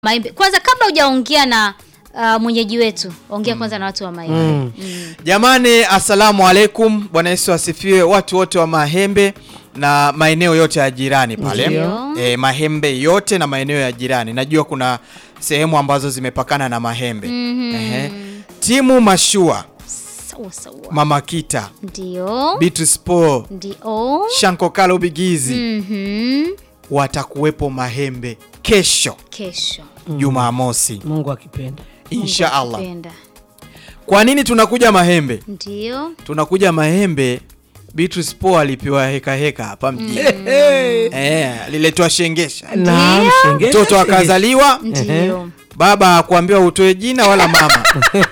Maembe. Kwanza kabla hujaongea na uh, mwenyeji wetu, ongea kwanza na watu wa Maembe. Mm. Mm. Jamani, assalamu alaikum. Bwana Yesu asifiwe. Watu wote wa Mahembe na maeneo yote ya jirani pale Ndio. e, Mahembe yote na maeneo ya jirani. Najua kuna sehemu ambazo zimepakana na Mahembe. Mhm. Ehe. Timu Mashua, Sawa sawa. Mama Kita, Ndio. Beatrice Paul, Ndio. Shanko Kalo Bigizi Mhm. watakuwepo Mahembe kesho Kesho. Jumamosi, Mungu akipenda. insha Mungu Allah. akipenda. Kwa nini tunakuja Mahembe? Ndio. Tunakuja Mahembe, Beatrice Paul alipewa heka heka hapa mjini eh, aliletwa shengesha, Naam, Ndio. shenge- mtoto shenge- akazaliwa, Ndio. baba hakuambiwa utoe jina wala mama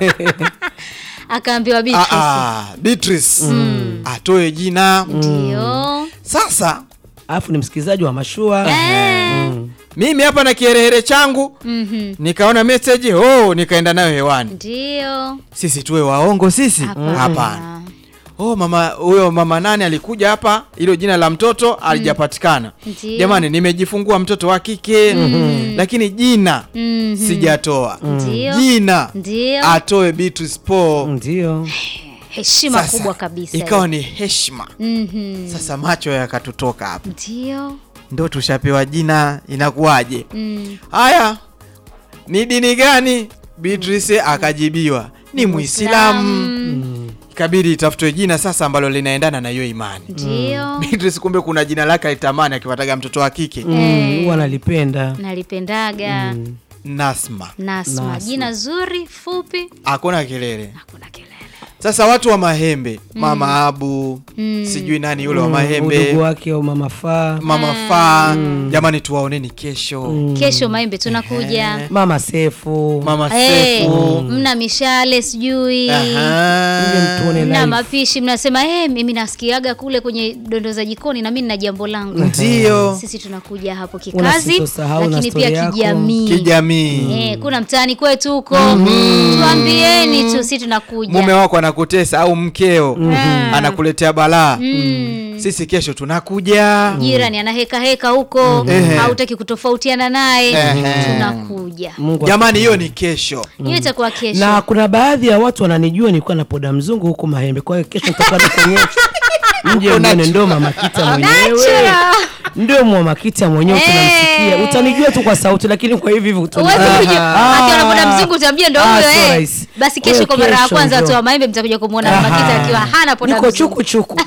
Akaambiwa Ah, Beatrice. ah, Beatrice atoe jina. Ndio. Sasa Alafu ni msikilizaji wa mashua. Eh. mimi hapa na kiherehere changu Mhm. nikaona message oh, nikaenda nayo hewani. Ndio. Sisi tuwe waongo sisi? Hapana. Oh, mama huyo mama nani alikuja hapa, hilo jina la mtoto alijapatikana. Ndio. Jamani, nimejifungua mtoto wa kike lakini jina Mhm. sijatoa. Ndio. Jina Ndio. atoe Beatrice Paul. Ndio. Heshima Sasa, kubwa kabisa. Ikawa ni heshima. Mhm. Sasa macho yakatutoka hapa, Ndio. ndo tushapewa jina, inakuwaje? Mm. Haya, ni dini gani? Beatrice akajibiwa ni Muislamu. Ikabidi itafutwe jina sasa ambalo linaendana na hiyo imani. Ndio. Beatrice kumbe kuna jina lake alitamani akipataga mtoto wa kike Mm, Huwa nalipenda. Nalipendaga Nasma. Nasma. Nasma. Jina zuri fupi, Hakuna kelele. hakuna kelele. Sasa watu wa Mahembe, Mama Abu, sijui nani yule wa Udugu Mahembe, wake au mama faa. Mama Faa, jamani tuwaoneni kesho. Kesho Maembe tunakuja. Mama Sefu. Mama Eh, Sefu. mna mishale sijui Aha. Mje mtuone mna live. mapishi, mnasema eh, mimi nasikiaga kule kwenye dondo za jikoni na mimi nina jambo langu. Ndio. Sisi tunakuja hapo Una kikazi, sitosahau na lakini story pia yako. kijamii. Kijamii. Eh, kuna mtaani kwetu huko, tuambieni tu, sisi tunakuja. Mume wako anakutesa au mkeo anakuletea balaa. Mm. Sisi kesho tunakuja. jirani ana heka heka huko, Ehe. hautaki kutofautiana naye, Ehe. tunakuja. Mungu Jamani, hiyo ni kesho. Hiyo itakuwa kesho. na kuna baadhi ya watu wananijua nilikuwa na poda mzungu huko Mahembe. Kwa hiyo kesho nitakuwa nikuonyesha. Mje mwone ndo mama Kita mwenyewe. Natural. Ndio mama Kita mwenyewe Eh. tunamsikia. Utanijua tu kwa sauti lakini kwa hivi hivi utani- Huwezi kujua. Ah. Akiona boda mzungu utamjua ndo Ah, huyo sio eh. rahisi. Basi Kwa kesho hiyo kwa mara ya kesho kwanza ndio. watu wa Maembe mtakuja kumwona Mama Aha. Kita akiwa hana poda Niko mzungu. chuku chuku.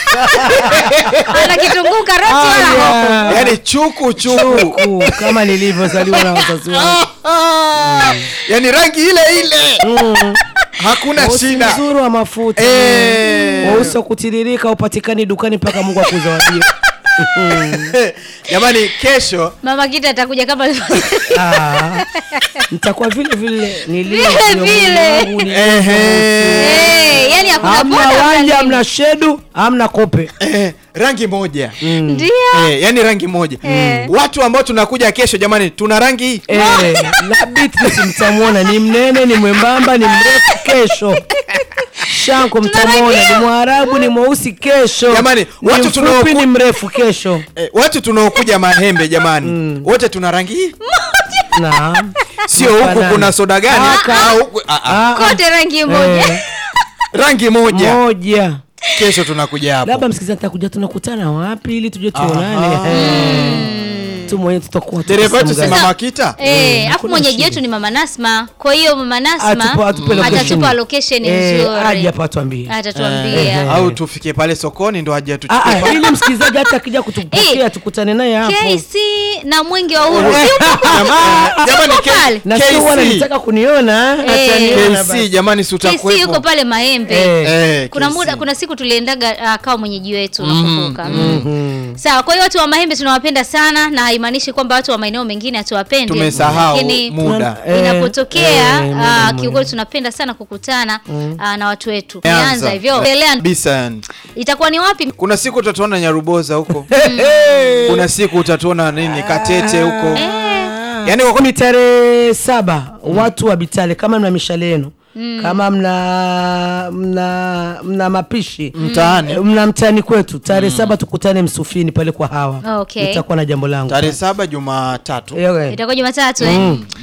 Ana kitunguu karoti Ah, wala hoho. yeah. Yaani chuku chuku. Chuku kama nilivyozaliwa na wazazi wangu. Yaani rangi ile ile. Hakuna Weusi shida. mzuri wa mafuta. Eh. Weusi wa kutiririka upatikani dukani mpaka Mungu akuzawadie. Jamani, kesho Mama Kita atakuja kama Ah, nitakuwa vile vile nilivyo Vile mwili vile. wangu ni- ehe, Eh, yani hakuna hamna boda wanja, wala hamna shedu, hamna kope. eh, rangi moja ndio. eh, yani rangi moja watu ambao tunakuja kesho jamani, tuna rangi hii Eh, na Beatrice mtamwona ni mnene, ni mwembamba, ni mrefu kesho. Shanko mtamwona ni Mwarabu, ni mweusi kesho. Jamani, ni watu mfupi, tunaoku- ni mrefu kesho. eh, watu tunaokuja Mahembe jamani, wote tuna rangi hii, Naam. sio huku Mfanani. kuna soda gani Ah, au huku- ah, ah, Ah, Kote rangi ah, moja. eh, rangi moja. moja. Kesho tunakuja hapo. Labda msikilizaji atakuja tunakutana wapi ili tujue tuonane. Eh. Tu mwenyewe tutakuwa tuko Dereva wetu si sehemu gani. Mama Kita Eh, afu hakuna mwenyeji shida. wetu ni Mama Nasma. Kwa hiyo Mama Atupa- Nasma atupe location. atatupa location Eh, nzuri. aje hapa atuambie. Atatuambia. au tufike pale sokoni ndo aje Ah, atuchukue ah, ili msikilizaji hata akija kutupokea Eh, tukutane naye hapo. KC na mwenge wa uhuru. Si uko Jamani, jamani, Uko K- pale. Na sio wana KC. nitaka kuniona, Eh. ataniona KC basi. jamani, si KC yuko utakuwepo pale Maembe. Eh. Eh, Kuna KC. muda kuna siku tuliendaga uh, kawa mwenyeji wetu nakumbuka. Mm. Sawa, kwa hiyo watu wa Mahembe tunawapenda sana na haimaanishi kwamba watu wa maeneo mengine hatuwapendi. tumesahau Lakini muda Eh, inapotokea eh, uh, muda kiukweli tunapenda sana kukutana uh, na watu wetu. Anza. Tumeanza hivyo. Endelea. kabisa yani. Itakuwa ni wapi? Kuna siku utatuona Nyaruboza huko, kuna siku utatuona nini Katete huko, yani kwa ni tarehe saba watu wa Bitale, kama mna mishale yenu kama mna mna mna mapishi Mtaani. eh, mna mtaani kwetu tarehe saba tukutane Msufini pale kwa hawa Okay. nitakuwa na jambo langu tarehe saba Jumatatu Eh, eh. Itakuwa Jumatatu eh?